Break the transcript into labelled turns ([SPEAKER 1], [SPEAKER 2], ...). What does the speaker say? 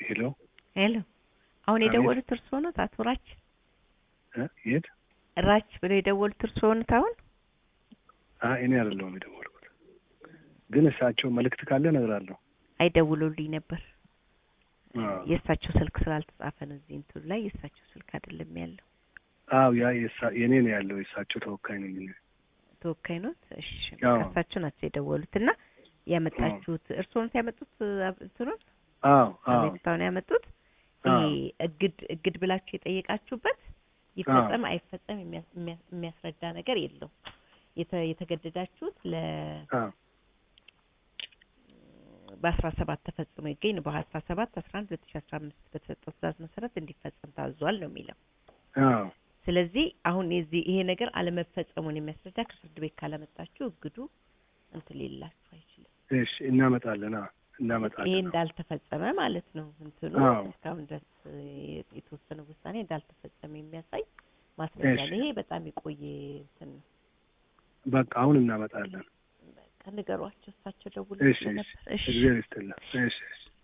[SPEAKER 1] ሄሎ
[SPEAKER 2] ሄሎ አሁን
[SPEAKER 1] አቤት።
[SPEAKER 2] የደወሉት እርስዎ ኖት? አቶ ራች
[SPEAKER 1] እ የት?
[SPEAKER 2] ራች ብለው የደወሉት እርስዎ ኖት? አሁን
[SPEAKER 1] አይ እኔ አይደለሁም የደወልኩት፣ ግን እሳቸው መልእክት ካለ እነግራለሁ።
[SPEAKER 2] አይደውሉልኝ ነበር።
[SPEAKER 1] አዎ
[SPEAKER 2] የእሳቸው ስልክ ስላልተጻፈ ነው እዚህ እንትኑ ላይ የእሳቸው ስልክ አይደለም ያለው።
[SPEAKER 1] አዎ ያ የሳ- የኔ ነው ያለው። የእሳቸው ተወካይ ነኝ እኔ።
[SPEAKER 2] ተወካይ ኖት? እሺ
[SPEAKER 1] አዎ።
[SPEAKER 2] በቃ እሳቸው ናቸው የደወሉት እና ያመጣችሁት እርስዎ ኖት ያመጡት አብ- እንትኑን
[SPEAKER 1] አዎ አዎ
[SPEAKER 2] አቤቱታውን ያመጡት ይሄ
[SPEAKER 1] አዎ
[SPEAKER 2] እግድ እግድ ብላችሁ የጠየቃችሁበት ይፈጸም አይፈጸም የሚያስ- የሚያስ- የሚያስረዳ ነገር የለውም። የተ- የተገደዳችሁት ለ
[SPEAKER 1] አዎ
[SPEAKER 2] በአስራ ሰባት ተፈጽሞ ይገኝ ነው። በአስራ ሰባት አስራ አንድ ሁለት ሺ አስራ አምስት በተሰጠው ትእዛዝ መሰረት እንዲፈጸም ታዟል ነው የሚለው።
[SPEAKER 1] አዎ
[SPEAKER 2] ስለዚህ አሁን የዚህ ይሄ ነገር አለመፈጸሙን የሚያስረዳ ከፍርድ ቤት ካላመጣችሁ እግዱ እንትን ሊላችሁ አይችልም።
[SPEAKER 1] እሺ እናመጣለን። አዎ
[SPEAKER 2] ይሄ
[SPEAKER 1] እናመጣለን።
[SPEAKER 2] እንዳልተፈጸመ ማለት ነው። እንትኑ
[SPEAKER 1] አዎ።
[SPEAKER 2] እስካሁን ድረስ የ- የተወሰነ ውሳኔ እንዳልተፈጸመ የሚያሳይ ማስረጃ
[SPEAKER 1] እሺ።
[SPEAKER 2] ነው። ይሄ በጣም የቆየ እንትን ነው።
[SPEAKER 1] በቃ አሁን እናመጣለን።
[SPEAKER 2] በቃ ንገሯቸው፣ እሳቸው ደውለው
[SPEAKER 1] እሺ እሺ
[SPEAKER 2] ስለነበር። እሺ
[SPEAKER 1] እግዚአብሔር ይስጥልን። እሺ እሺ